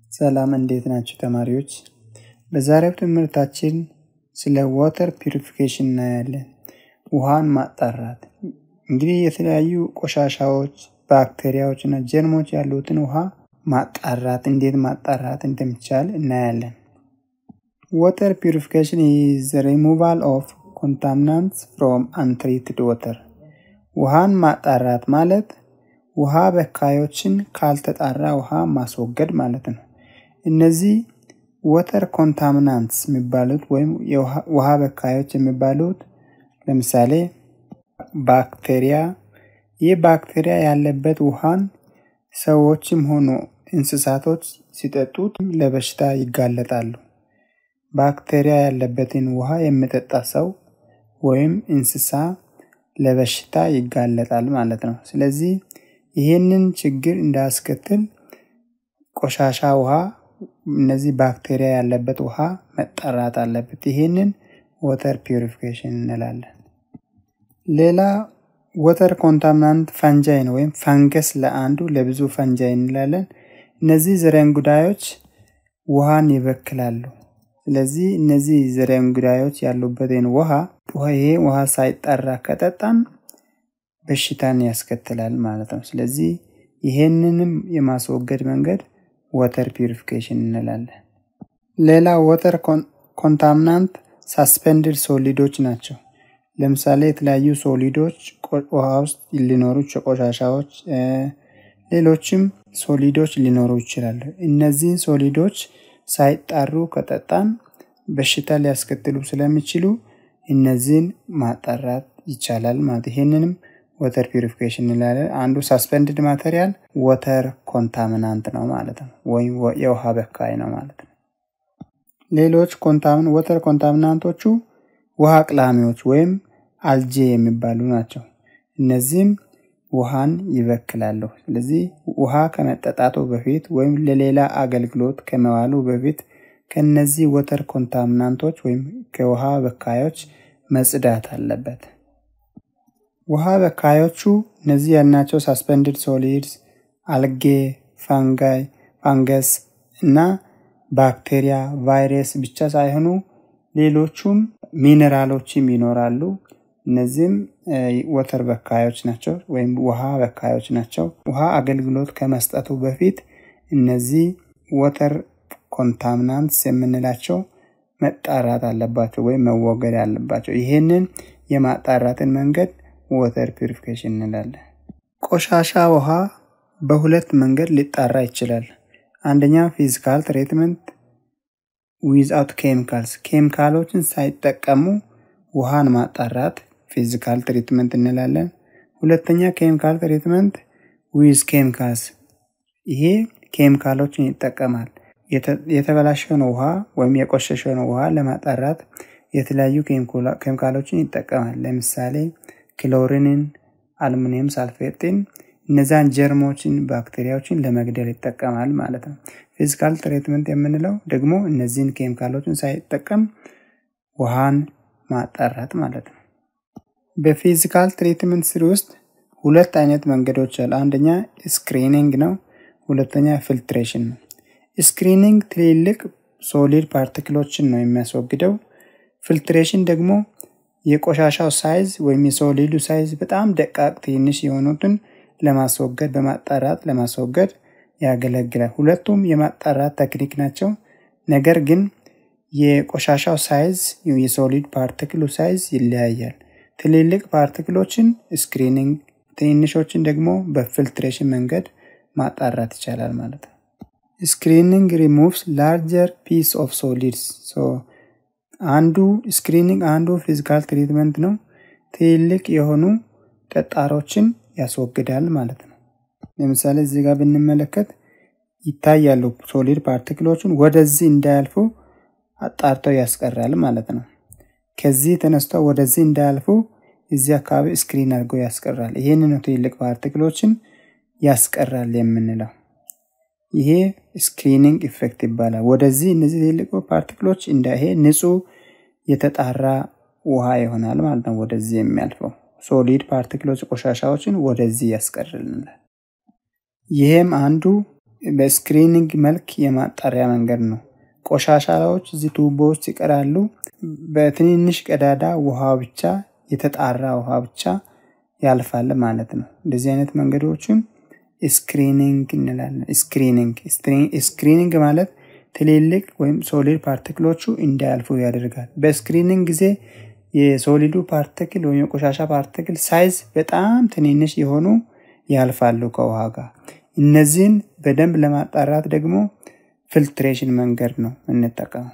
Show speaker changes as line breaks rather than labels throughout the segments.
ሰላም እንዴት ናቸው ተማሪዎች? በዛሬው ትምህርታችን ስለ ዋተር ፒሪፊኬሽን እናያለን። ውሃን ማጣራት እንግዲህ የተለያዩ ቆሻሻዎች፣ ባክቴሪያዎች እና ጀርሞች ያሉትን ውሃ ማጣራት እንዴት ማጣራት እንደሚቻል እናያለን። ዋተር ፒሪፊኬሽን ኢዝ ሪሙቫል ኦፍ ኮንታሚናንትስ ፍሮም አንትሪትድ ዋተር። ውሃን ማጣራት ማለት ውሃ በካዮችን ካልተጣራ ውሃ ማስወገድ ማለት ነው። እነዚህ ወተር ኮንታሚናንትስ የሚባሉት ወይም ውሃ በካዮች የሚባሉት ለምሳሌ ባክቴሪያ፣ ይህ ባክቴሪያ ያለበት ውሃን ሰዎችም ሆኑ እንስሳቶች ሲጠጡት ለበሽታ ይጋለጣሉ። ባክቴሪያ ያለበትን ውሃ የሚጠጣ ሰው ወይም እንስሳ ለበሽታ ይጋለጣል ማለት ነው። ስለዚህ ይህንን ችግር እንዳያስከትል ቆሻሻ ውሃ እነዚህ ባክቴሪያ ያለበት ውሃ መጠራት አለበት። ይህንን ወተር ፒሪፊኬሽን እንላለን። ሌላ ወተር ኮንታሚናንት ፈንጃይን ወይም ፈንገስ ለአንዱ ለብዙ ፈንጃይ እንላለን። እነዚህ ዝርንጉዳዮች ውሃን ይበክላሉ። ስለዚህ እነዚህ ዝርንጉዳዮች ያሉበትን ውሃ ይሄ ውሃ ሳይጠራ ከጠጣን በሽታን ያስከትላል ማለት ነው። ስለዚህ ይሄንንም የማስወገድ መንገድ ወተር ፒሪፊኬሽን እንላለን። ሌላ ወተር ኮንታሚናንት ሳስፔንድድ ሶሊዶች ናቸው። ለምሳሌ የተለያዩ ሶሊዶች ውሃ ውስጥ ሊኖሩ ቆሻሻዎች፣ ሌሎችም ሶሊዶች ሊኖሩ ይችላሉ። እነዚህን ሶሊዶች ሳይጣሩ ከጠጣን በሽታ ሊያስከትሉ ስለሚችሉ እነዚህን ማጣራት ይቻላል ማለት ይህንንም ወተር ፒሪፊኬሽን እንላለን። አንዱ ሳስፔንድድ ማቴሪያል ወተር ኮንታሚናንት ነው ማለት ነው፣ ወይም የውሃ በካይ ነው ማለት ነው። ሌሎች ወተር ኮንታሚናንቶቹ ውሃ አቅላሚዎች ወይም አልጄ የሚባሉ ናቸው። እነዚህም ውሃን ይበክላሉ። ስለዚህ ውሃ ከመጠጣቱ በፊት ወይም ለሌላ አገልግሎት ከመዋሉ በፊት ከነዚህ ወተር ኮንታሚናንቶች ወይም ከውሃ በካዮች መጽዳት አለበት። ውሃ በካዮቹ እነዚህ ያልናቸው ሳስፔንድድ ሶሊድስ፣ አልጌ፣ ፋንጋይ፣ ፋንገስ እና ባክቴሪያ፣ ቫይረስ ብቻ ሳይሆኑ ሌሎቹም ሚኔራሎችም ይኖራሉ። እነዚህም ወተር በካዮች ናቸው ወይም ውሃ በካዮች ናቸው። ውሃ አገልግሎት ከመስጠቱ በፊት እነዚህ ወተር ኮንታሚናንትስ የምንላቸው መጣራት አለባቸው ወይም መወገድ አለባቸው። ይህንን የማጣራትን መንገድ ወተር ፒሪፊኬሽን እንላለን። ቆሻሻ ውሃ በሁለት መንገድ ሊጣራ ይችላል። አንደኛ ፊዚካል ትሪትመንት ዊዝአውት ኬሚካልስ፣ ኬሚካሎችን ሳይጠቀሙ ውሃን ማጣራት ፊዚካል ትሪትመንት እንላለን። ሁለተኛ ኬሚካል ትሪትመንት ዊዝ ኬሚካልስ፣ ይሄ ኬሚካሎችን ይጠቀማል። የተበላሸውን ውሃ ወይም የቆሸሸውን ውሃ ለማጣራት የተለያዩ ኬሚካሎችን ይጠቀማል። ለምሳሌ ክሎሪንን፣ አልሙኒየም ሳልፌጥን እነዛን ጀርሞችን፣ ባክቴሪያዎችን ለመግደል ይጠቀማል ማለት ነው። ፊዚካል ትሪትመንት የምንለው ደግሞ እነዚህን ኬሚካሎችን ሳይጠቀም ውሃን ማጣራት ማለት ነው። በፊዚካል ትሪትመንት ስር ውስጥ ሁለት አይነት መንገዶች አሉ። አንደኛ ስክሪኒንግ ነው። ሁለተኛ ፊልትሬሽን ነው። ስክሪኒንግ ትልልቅ ሶሊድ ፓርቲክሎችን ነው የሚያስወግደው። ፊልትሬሽን ደግሞ የቆሻሻው ሳይዝ ወይም የሶሊዱ ሳይዝ በጣም ደቃቅ ትንሽ የሆኑትን ለማስወገድ በማጣራት ለማስወገድ ያገለግላል። ሁለቱም የማጣራት ቴክኒክ ናቸው። ነገር ግን የቆሻሻው ሳይዝ የሶሊድ ፓርቲክሉ ሳይዝ ይለያያል። ትልልቅ ፓርቲክሎችን ስክሪኒንግ፣ ትንሾችን ደግሞ በፊልትሬሽን መንገድ ማጣራት ይቻላል ማለት ነው። ስክሪኒንግ ሪሙቭስ ላርጀር ፒስ ኦፍ ሶሊድስ። አንዱ ስክሪኒንግ አንዱ ፊዚካል ትሪትመንት ነው። ትልልቅ የሆኑ ጠጣሮችን ያስወግዳል ማለት ነው። ለምሳሌ እዚህ ጋር ብንመለከት ይታያሉ ሶሊድ ፓርቲክሎችን ወደዚህ እንዳያልፉ አጣርተው ያስቀራል ማለት ነው። ከዚህ ተነስተው ወደዚህ እንዳያልፉ እዚህ አካባቢ ስክሪን አድርጎ ያስቀራል። ይህን ነው ትልልቅ ፓርቲክሎችን ያስቀራል የምንለው። ይሄ ስክሪኒንግ ኢፌክት ይባላል። ወደዚህ እነዚህ ትልልቅ ፓርቲክሎች እንዳይሄ ንጹህ የተጣራ ውሃ ይሆናል ማለት ነው። ወደዚህ የሚያልፈው ሶሊድ ፓርቲክሎች ቆሻሻዎችን ወደዚህ ያስቀርልናል። ይሄም አንዱ በስክሪኒንግ መልክ የማጣሪያ መንገድ ነው። ቆሻሻዎች እዚህ ቱቦ ውስጥ ይቀራሉ። በትንንሽ ቀዳዳ ውሃ ብቻ የተጣራ ውሃ ብቻ ያልፋል ማለት ነው። እንደዚህ አይነት መንገዶችን ስክሪኒንግ እንላለን። ስክሪኒንግ ስክሪኒንግ ማለት ትልልቅ ወይም ሶሊድ ፓርቲክሎቹ እንዳያልፉ ያደርጋል። በስክሪኒንግ ጊዜ የሶሊዱ ፓርቲክል ወይም የቆሻሻ ፓርቲክል ሳይዝ በጣም ትንንሽ የሆኑ ያልፋሉ ከውሃ ጋር። እነዚህን በደንብ ለማጣራት ደግሞ ፊልትሬሽን መንገድ ነው የምንጠቀመው።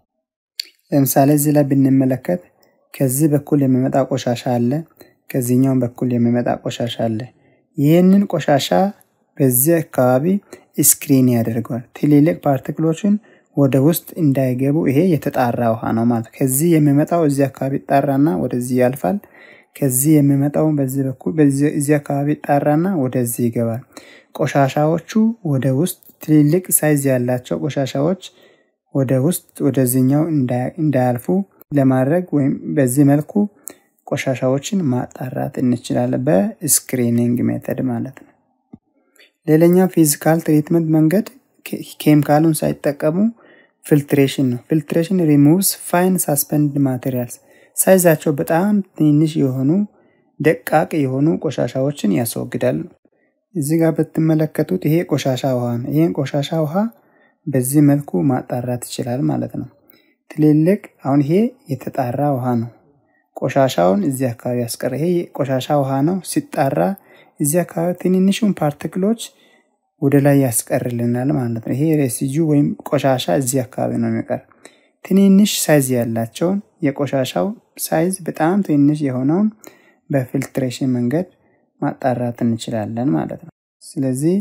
ለምሳሌ እዚህ ላይ ብንመለከት ከዚህ በኩል የሚመጣ ቆሻሻ አለ፣ ከዚህኛው በኩል የሚመጣ ቆሻሻ አለ። ይህንን ቆሻሻ በዚህ አካባቢ ስክሪን ያደርገዋል። ትልልቅ ፓርቲክሎችን ወደ ውስጥ እንዳይገቡ ይሄ የተጣራ ውሃ ነው ማለት ከዚህ የሚመጣው እዚህ አካባቢ ይጣራና ወደዚህ ያልፋል። ከዚህ የሚመጣው በዚህ በኩል እዚህ አካባቢ ይጣራና ወደዚህ ይገባል። ቆሻሻዎቹ ወደ ውስጥ ትልልቅ ሳይዝ ያላቸው ቆሻሻዎች ወደ ውስጥ ወደዚህኛው እንዳያልፉ ለማድረግ ወይም በዚህ መልኩ ቆሻሻዎችን ማጣራት እንችላለን፣ በስክሪኒንግ ሜተድ ማለት ነው። ሌላኛው ፊዚካል ትሪትመንት መንገድ ኬሚካሉን ሳይጠቀሙ ፊልትሬሽን ነው። ፊልትሬሽን ሪሙቭስ ፋይን ሳስፐንድ ማቴሪያልስ ሳይዛቸው በጣም ትንሽ የሆኑ ደቃቅ የሆኑ ቆሻሻዎችን ያስወግዳል። እዚህ ጋር ብትመለከቱት ይሄ ቆሻሻ ውሃ ነው። ይህን ቆሻሻ ውሃ በዚህ መልኩ ማጣራት ይችላል ማለት ነው። ትልልቅ አሁን ይሄ የተጣራ ውሃ ነው። ቆሻሻውን እዚህ አካባቢ ያስቀረ። ይሄ ቆሻሻ ውሃ ነው። ሲጣራ እዚህ አካባቢ ትንንሹን ፓርቲክሎች ወደ ላይ ያስቀርልናል ማለት ነው። ይሄ ሬሲጁ ወይም ቆሻሻ እዚህ አካባቢ ነው የሚቀር። ትንንሽ ሳይዝ ያላቸውን የቆሻሻው ሳይዝ በጣም ትንሽ የሆነውን በፊልትሬሽን መንገድ ማጣራት እንችላለን ማለት ነው። ስለዚህ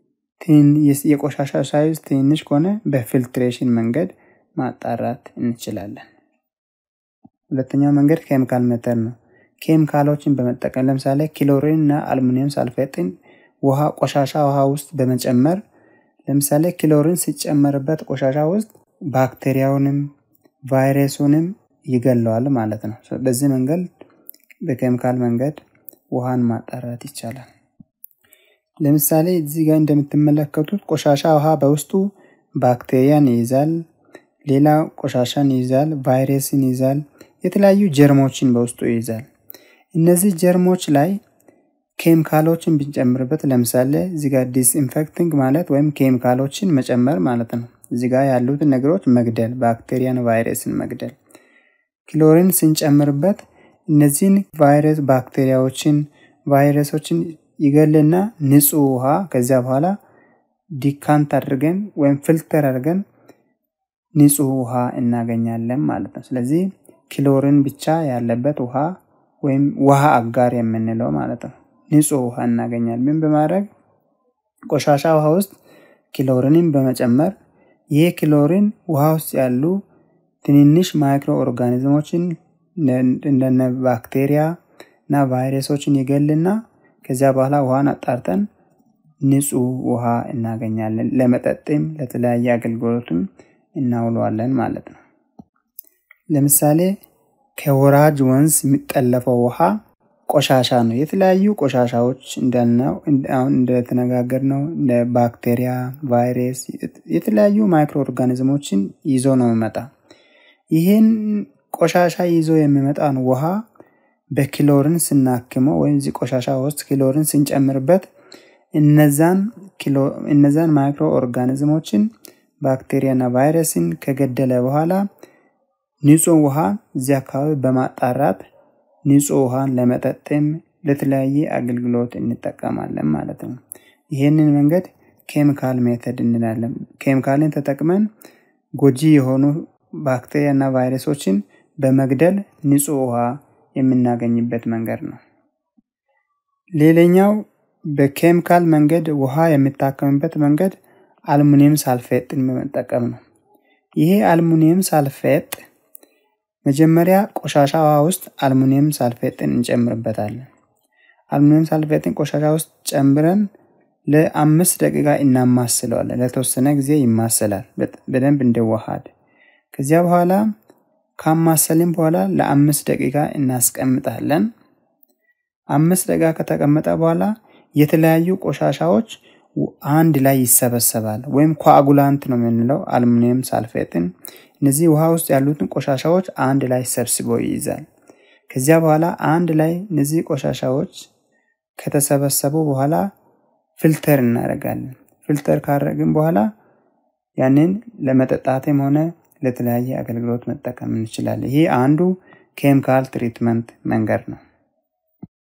የቆሻሻ ሳይዝ ትንሽ ከሆነ በፊልትሬሽን መንገድ ማጣራት እንችላለን። ሁለተኛው መንገድ ኬሚካል ሜተድ ነው። ኬሚካሎችን በመጠቀም ለምሳሌ ክሎሪን እና አልሙኒየም ሳልፌጥን ውሃ ቆሻሻ ውሃ ውስጥ በመጨመር ለምሳሌ ክሎሪን ሲጨመርበት ቆሻሻ ውስጥ ባክቴሪያውንም ቫይረሱንም ይገለዋል ማለት ነው። በዚህ መንገድ በኬሚካል መንገድ ውሃን ማጣራት ይቻላል። ለምሳሌ እዚህ ጋር እንደምትመለከቱት ቆሻሻ ውሃ በውስጡ ባክቴሪያን ይይዛል፣ ሌላ ቆሻሻን ይይዛል፣ ቫይረስን ይይዛል፣ የተለያዩ ጀርሞችን በውስጡ ይይዛል። እነዚህ ጀርሞች ላይ ኬሚካሎችን ብንጨምርበት ለምሳሌ እዚህ ጋር ዲስኢንፌክቲንግ ማለት ወይም ኬሚካሎችን መጨመር ማለት ነው። እዚህ ጋር ያሉትን ነገሮች መግደል፣ ባክቴሪያን፣ ቫይረስን መግደል። ክሎሪን ስንጨምርበት እነዚህን ቫይረስ ባክቴሪያዎችን፣ ቫይረሶችን ይገልና ንጹህ ውሃ ከዚያ በኋላ ዲካንት አድርገን ወይም ፊልተር አድርገን ንጹህ ውሃ እናገኛለን ማለት ነው። ስለዚህ ክሎሪን ብቻ ያለበት ውሃ ወይም ውሃ አጋር የምንለው ማለት ነው። ንጹህ ውሃ እናገኛለን። ምን በማድረግ ቆሻሻ ውሃ ውስጥ ክሎሪንን በመጨመር ይህ ክሎሪን ውሃ ውስጥ ያሉ ትንንሽ ማይክሮ ኦርጋኒዝሞችን እንደነ ባክቴሪያ እና ቫይረሶችን ይገልና ከዚያ በኋላ ውሃን አጣርተን ንጹህ ውሃ እናገኛለን። ለመጠጥም ለተለያየ አገልግሎትም እናውለዋለን ማለት ነው። ለምሳሌ ከወራጅ ወንዝ የሚጠለፈው ውሃ ቆሻሻ ነው። የተለያዩ ቆሻሻዎች እንዳልነው አሁን እንደተነጋገር ነው እንደ ባክቴሪያ፣ ቫይረስ፣ የተለያዩ ማይክሮ ኦርጋኒዝሞችን ይዞ ነው የሚመጣ። ይህን ቆሻሻ ይዞ የሚመጣን ውሃ በክሎሪን ስናክመው ወይም እዚህ ቆሻሻ ውስጥ ክሎሪን ስንጨምርበት እነዛን ማይክሮ ኦርጋኒዝሞችን ባክቴሪያና ቫይረስን ከገደለ በኋላ ንጹህ ውሃ እዚህ አካባቢ በማጣራት ንጹህ ውሃን ለመጠጥም ለተለያየ አገልግሎት እንጠቀማለን ማለት ነው። ይህንን መንገድ ኬሚካል ሜተድ እንላለን። ኬሚካልን ተጠቅመን ጎጂ የሆኑ ባክቴሪያና ቫይረሶችን በመግደል ንጹህ ውሃ የምናገኝበት መንገድ ነው። ሌላኛው በኬሚካል መንገድ ውሃ የሚታከምበት መንገድ አልሙኒየም ሳልፌጥን በመጠቀም ነው። ይሄ አልሙኒየም ሳልፌጥ መጀመሪያ ቆሻሻ ውሃ ውስጥ አልሙኒየም ሳልፌጥን እንጨምርበታለን። አልሙኒየም ሳልፌጥን ቆሻሻ ውስጥ ጨምረን ለአምስት ደቂቃ እናማስለዋለን። ለተወሰነ ጊዜ ይማሰላል በደንብ እንዲዋሃድ። ከዚያ በኋላ ካማሰልን በኋላ ለአምስት ደቂቃ እናስቀምጣለን። አምስት ደቂቃ ከተቀመጠ በኋላ የተለያዩ ቆሻሻዎች አንድ ላይ ይሰበሰባል ወይም ኮአጉላንት ነው የምንለው አልሙኒየም ሳልፌትን እነዚህ ውሃ ውስጥ ያሉትን ቆሻሻዎች አንድ ላይ ሰብስቦ ይይዛል። ከዚያ በኋላ አንድ ላይ እነዚህ ቆሻሻዎች ከተሰበሰቡ በኋላ ፊልተር እናደርጋለን። ፊልተር ካደረግን በኋላ ያንን ለመጠጣትም ሆነ ለተለያየ አገልግሎት መጠቀም እንችላለን። ይህ አንዱ ኬሚካል ትሪትመንት መንገድ ነው።